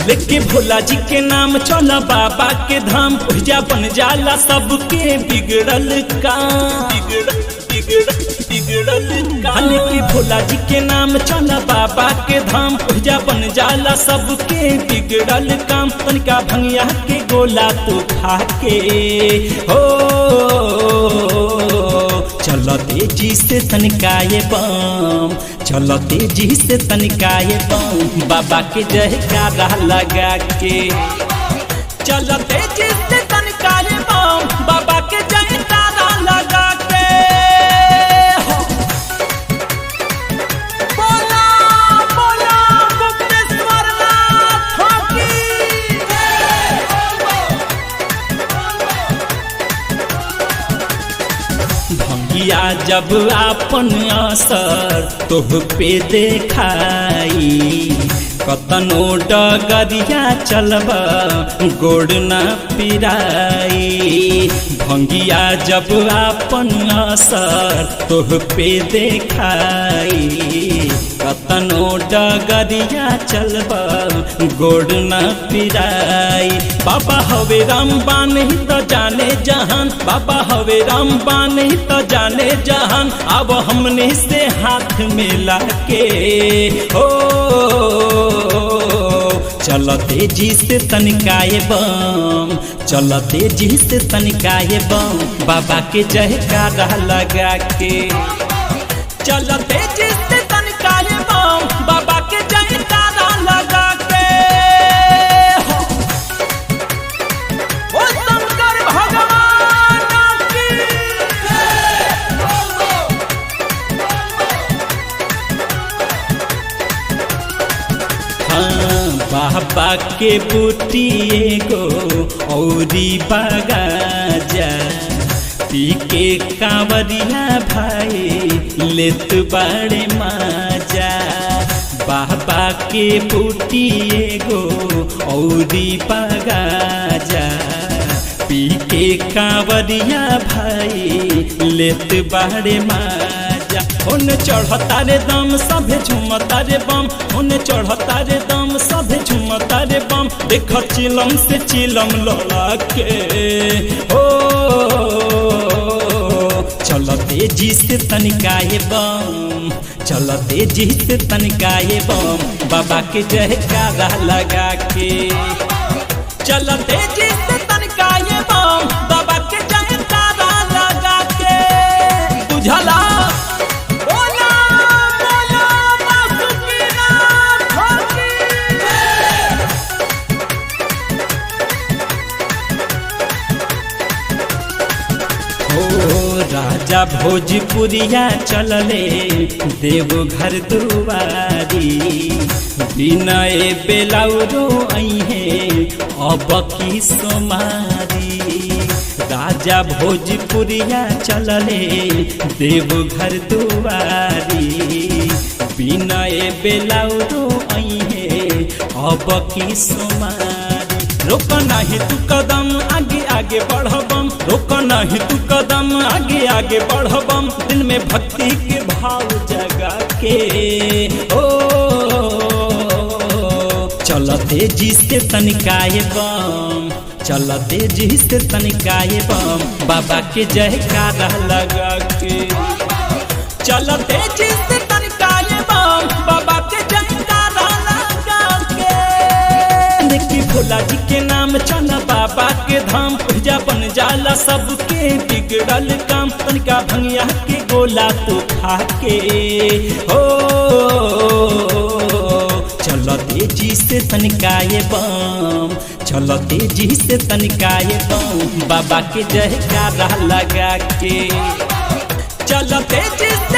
लेके भोला जी के नाम चल बाबा के धाम पूजा बन जाला सबके बिगड़ल काम बिगड़ल बिगड़ल बिगड़ल काम लेके भोला जी के नाम चल बाबा के धाम पूजा बन जाला सबके बिगड़ल काम तनिका भंगिया के गोला तू खा के हो चल तेजी से तनिकाए बम चल तेजी से तनिकाए बम बाबा के जयकारा लगा के चल तेजी से तनिकाए बम बाबा के जयकारा लगा के हो। बोला बोला गुप्तेश्वर नाथ की भंगिया जब आपन असर तोह पे देखाई कतनो डगरिया चलब गोड़ न पिराई भंगिया जब आपन असर तोह पे देखाई कतनो डगरिया चलब गोड़ न पिराई बाबा हवे रामबान ही तो जाने जहान बाबा हवे रामबान ही तो जाने जहान अब हमने से हाथ मिला के ओ चल तेजी से तनिकाए बम चल तेजी से तनिकाए बम बाबा के जयकारा लगा के चल तेजी से तनिकाए बम बाबा के जयकारा लगा के हो। ओ शंकर भगवान की हाँ, बाबा के बूटी एगो औरी बगाजा पी के कांवरिया भाई लेत बड़े माजा बाबा के बूटी एगो औरी बगाजा पी के कांवरिया भाई लेत बड़े माजा ओने चढ़ता रे दम सभे झुमता रे बम ओने चढ़ता रे दम सभे झुमता रे बम देख चिलम से चिलम लोला के ओ चल तेजी से तनिकाए बम चल तेजी से तनिकाए बम बाबा के जयकारा लगा के चल तेजी से तनिकाए बम बाबा के जयकारा लगा के बुझला बोला बोला बासुकीनाथ की हो राजा भोजपुरिया चलले देवघर दुआरी विनय बेलाउरो अहे अब की सोमारी राजा भोजपुरिया चलले देवघर दुआरी विनय बेलाउरो अहे अब की सोमारी रोक नहीं तू कदम आगे आगे बढ़बम रोक नहीं तू कदम आगे आगे बढ़बम दिल में भक्ति के भाव जगा के ओ चल तेजी से तनिकाए बम चल तेजी से तनिकाए बम बाबा के जयकारा लगा के चल तेजी से तनिकाए बम बाबा के जयकारा लगा के देखी भोला जी के नाम चल बाबा के धाम पूजा बन जाला सबके बिगड़ल काम तनिका भंगिया के गोला तो खा के हो चल तेजी से तनिकाए बम चल तेजी से तनिकाए बम बाबा के जयकारा लगा के चल तेजी से